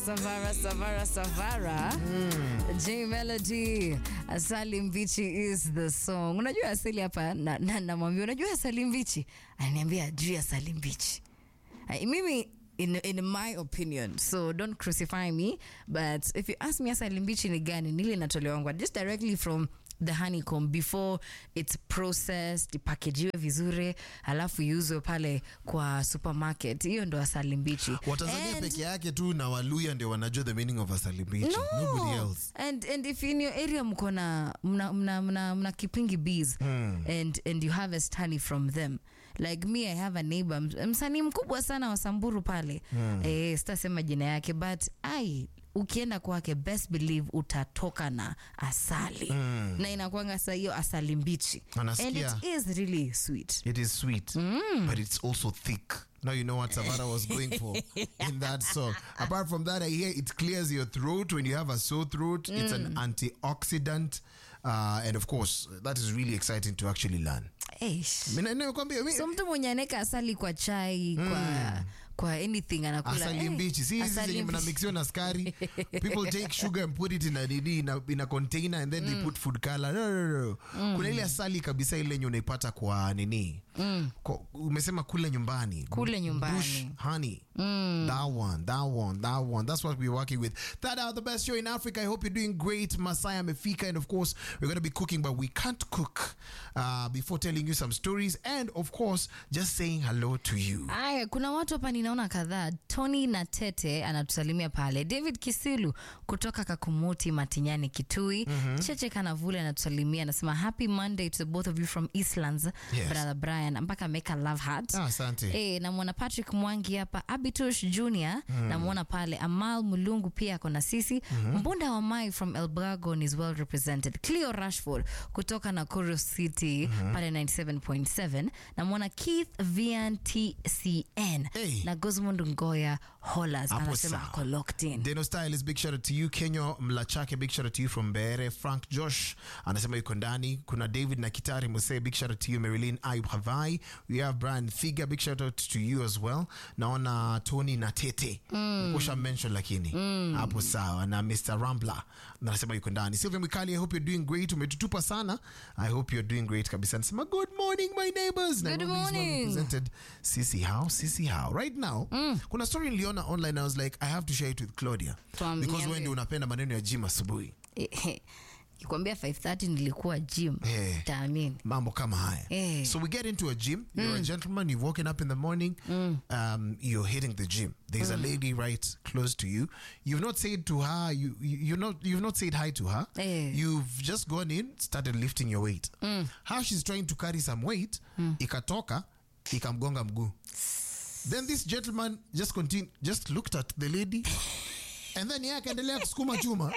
Savara, Savara, Savara. J Melody, Asali Mbichi is the song. Unajua asili hapa na, na, namwambia unajua Asali Mbichi? Ananiambia juu ya Asali Mbichi. Ay, Mimi in, in my opinion so don't crucify me but if you ask me asali mbichi ni gani nili inatolewangwa just directly from the honeycomb before it's processed ipakejiwe vizuri alafu iuzwe pale kwa supermarket hiyo ndo asali mbichi watanzania And- peke yake tu na waluya ndio wanajua the meaning of asali mbichi nobody else And and if in your area mko na mna mna mna, mna kipingi bees and and you harvest honey from them. Like me I have a neighbor ms- msanii mkubwa sana wa Samburu pale. Eh, sitasema jina yake but ai ukienda kwake best believe utatoka na asali na inakuanga sa hiyo asali mbichi and Anasikia. it is really sweet it is sweet but it's also thick now you know what Savara was going for in that song. Apart from that, I hear it clears your throat when you have a sore throat. It's an antioxidant, uh, and of course, that is really exciting to actually learn. Eish. Mina- nimekwambia, mi- so mtu mwenye anaweka asali kwa chai kwa kwa anything anakula asali eh, mbichi si hizi asali zenye mbichi. mnamixiwa na skari people take sugar and put it in a, nini, in a, in a container and then they put food color no, no, no. kuna ile asali kabisa ile yenye unaipata kwa nini kwa, umesema kule nyumbani Kule nyumbani. bush honey that one that one that one that's what we're working with that are the best show in africa i hope you're doing great masaya mefika and of course we're going to be cooking but we can't cook uh, before telling you some stories and of course just saying hello to you Aya, kuna watu hapa ninaona kadhaa. Tony na Tete anatusalimia pale. David Kisilu kutoka Kakumuti Matinyani Kitui. Cheche Kanavule anatusalimia anasema happy Monday to the both of you from Eastlands. Yes. Brother Brian mpaka ameweka love heart. Ah, asante. Eh, namwona Patrick Mwangi hapa, Abitush Junior namwona pale, Amal Mulungu pia ako na sisi. Mbunda wa Mai from Elbragon is well represented. Cleo Rashford kutoka Nakuru City pale 97.7. Namwona Keith Vian TCN Hey. na Gosmund Ngoya Hollers Hapo anasema sawa. ako locked in. Deno Styles, big shout out to you. Kenyo Mlachake, big shout out to you from Bere. Frank Josh anasema yuko ndani. Kuna David na Kitari Muse, big shout out to you. Marilyn Ayub Havai. We have Brian Figa, big shout out to you as well. Naona Tony na Tete. Kusha mention lakini. Hapo sawa. Na Mr. Rambler anasema yuko ndani. Sylvia Mikali, I hope you're doing great. Umetutupa sana. I hope you're doing great kabisa. Anasema good morning my neighbors. Good Nairobi is well morning. represented. Sisi how? Sisi how? Right now, kuna story niliona online. I was like, I have to share it with Claudia. Tuambie. Because wewe ndio unapenda maneno ya gym asubuhi. Kikwambia 5:30 nilikuwa gym. Eh. Taamini. Mambo kama haya. Eh. So we get into a gym. You're a gentleman. You've woken up in the morning. Um, you're hitting the gym. There's a lady right close to you. You've not said to her. You, you you're not you've not said hi to her. Eh. You've just gone in, started lifting your weight. How she's trying to carry some weight, ikatoka, ikamgonga mguu. Then this gentleman just continue, just looked at the lady, and then yeye akaendelea kusukuma chuma.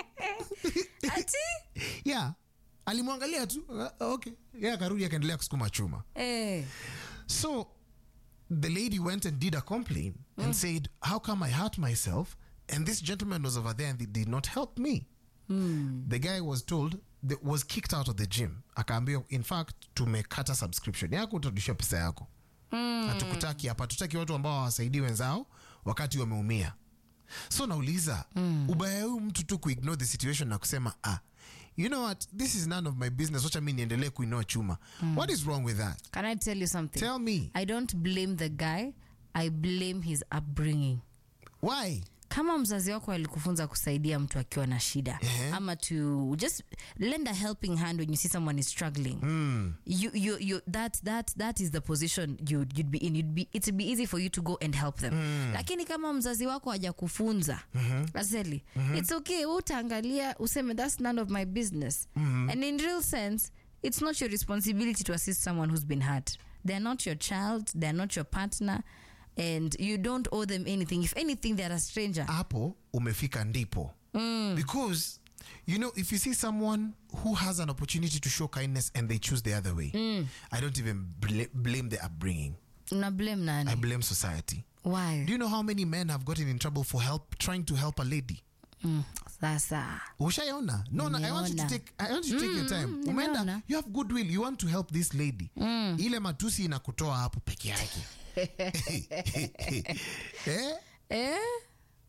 Ati? yeah, alimwangalia tu. uh, Okay, yeye akarudi akaendelea kusukuma chuma. Eh. So the lady went and did a complaint and said, How come I hurt myself? And this gentleman was over there and they did not help me. The guy was told, that was kicked out of the gym. Akaambiwa, in fact, tumekata subscription yako, utarudisha pesa yako. Hatukutaki hapa, tutaki watu ambao hawasaidii wenzao wakati wameumia. So nauliza, ubaya huu mtu tu kuignore the situation na kusema ah, you know what, this is none of my business, wacha mi niendelee kuinua chuma. What is wrong with that? Can I tell you something? Tell me. I don't blame the guy. I blame his upbringing. Why? kama mzazi wako alikufunza kusaidia mtu akiwa na shida Ehe. ama to just lend a helping hand when you see someone is struggling you, you, you, that, that, that is the position you'd, you'd be in you'd be, it'd be easy for you to go and help them lakini kama mzazi wako hajakufunza aseli it's okay wewe utaangalia useme that's none of my business and in real sense it's not your responsibility to assist someone who's been hurt they're not your child they're not your partner and you don't owe them anything if anything they're a stranger hapo umefika ndipo because you know if you see someone who has an opportunity to show kindness and they choose the other way i don't even bl- blame the upbringing una blame i nani blame society why do you know how many men have gotten in trouble for help trying to help a lady mm, sasa ushaiona no, no, I want you to Nimeona. take, I want you to take your time nimeona. umeenda you have goodwill you want to help this lady ile matusi inakutoa hapo peke yake eh? eh?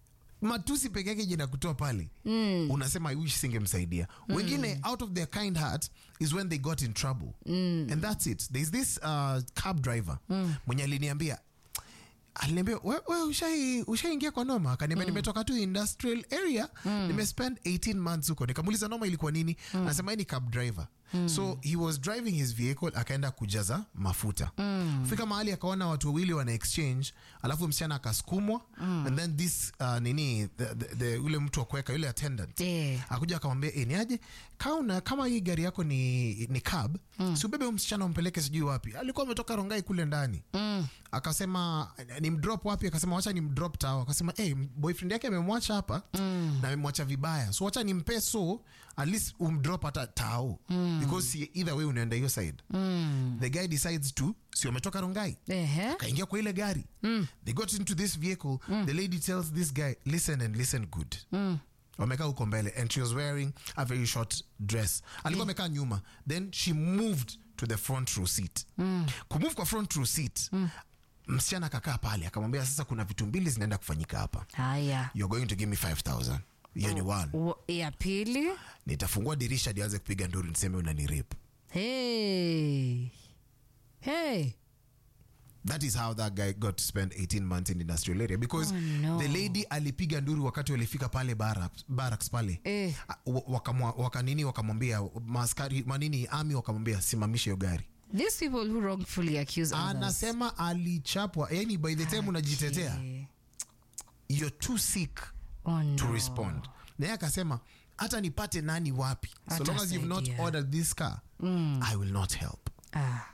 matusi peke yake jina kutoa pale unasema i wish singemsaidia wengine out of their kind heart is when they got in trouble and that's it there's this uh, cab driver mwenye aliniambia aliniambia we, we ushai ushaingia kwa noma akaniambia nimetoka tu industrial area nimespend 18 months huko nikamuuliza noma ilikuwa nini anasema yeye ni cab driver so he was driving his vehicle akaenda kujaza mafuta fika mahali akaona watu wawili wana exchange alafu msichana akasukumwa and then this uh, nini the, the, the, ule mtu wa kuweka yule attendant Eh. akuja akamwambia e, ni aje kauna kama hii gari yako ni, ni cab mm. si ubebe huyu msichana umpeleke sijui wapi alikuwa ametoka rongai kule ndani mm. akasema ni mdrop wapi akasema wacha ni mdrop tao akasema hey, boyfriend yake amemwacha hapa mm. na amemwacha vibaya so wacha nimpe so at least umdrop hata tao mm. because si- either way unaenda hiyo side mm. the guy decides to si wametoka rongai Ehe. akaingia kwa ile gari they got into this vehicle the lady tells this guy listen and listen good wamekaa huko mbele and she was wearing a very short dress alikuwa amekaa nyuma then she moved to the front row seat kumove kwa front row seat msichana akakaa pale akamwambia sasa kuna vitu mbili zinaenda kufanyika hapa haya you're going to give me 5000 hiyo ni one Wa- ya pili nitafungua dirisha nianze kupiga nduru niseme unanirip hey. Hey. that is how that guy got to spend 18 months in the industrial area because Oh, no. the lady alipiga nduru wakati walifika pale barracks, barracks pale Eh. Ah, wa- wakamwa- wakanini wakamwambia maskari manini ami wakamwambia simamisha hiyo gari These people who wrongfully accuse others. anasema alichapwa yani by the time unajitetea Okay. you're too sick Oh, no. to respond naye akasema hata nipate nani wapi so long as you've not Hatasaidia. ordered this car i will not help Ah.